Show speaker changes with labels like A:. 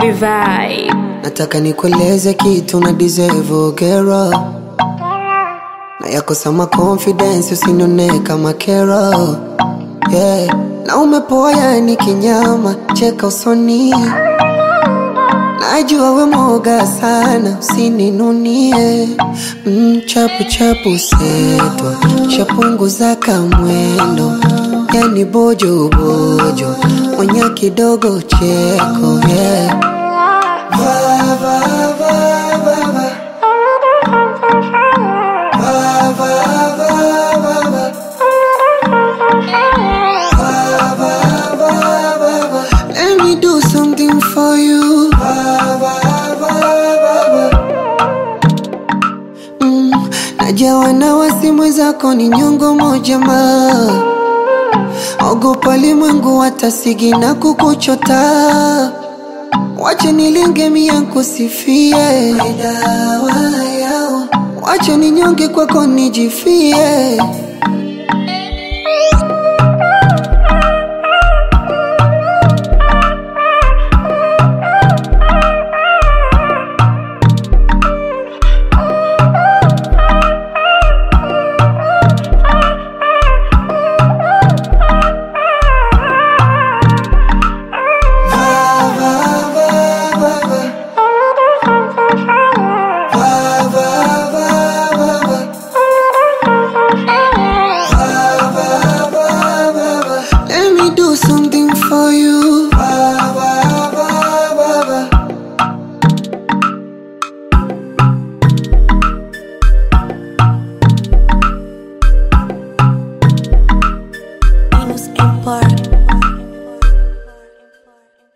A: my vibe.
B: Nataka nikueleze kitu na deserve girl na yakosa ma confidence usinione kama kero yeah. Na umepoa ni kinyama, cheka usoni, najua we moga sana, usininunie mm, chapu chapu setwa shapunguza kamwendo, yani bojo bojo, onya kidogo cheko yeah. Va, va, va, va, va. Va, va, va, va, va. Va, va, va, va, va. Let me do something for you. Va, va, va, va, va. Mm, najawa na wasimu zako ni nyongo moja ma ogopa limwengu watasigi na kukuchota Wache nilinge mia kusifie dawa yao, wache ninyonge kwako nijifie. Va, va, va, va, va. Va, va, va, va, va. Va, va, va, va, va. Let me do something for you. Va, va, va, va, va.
C: Venus Empire.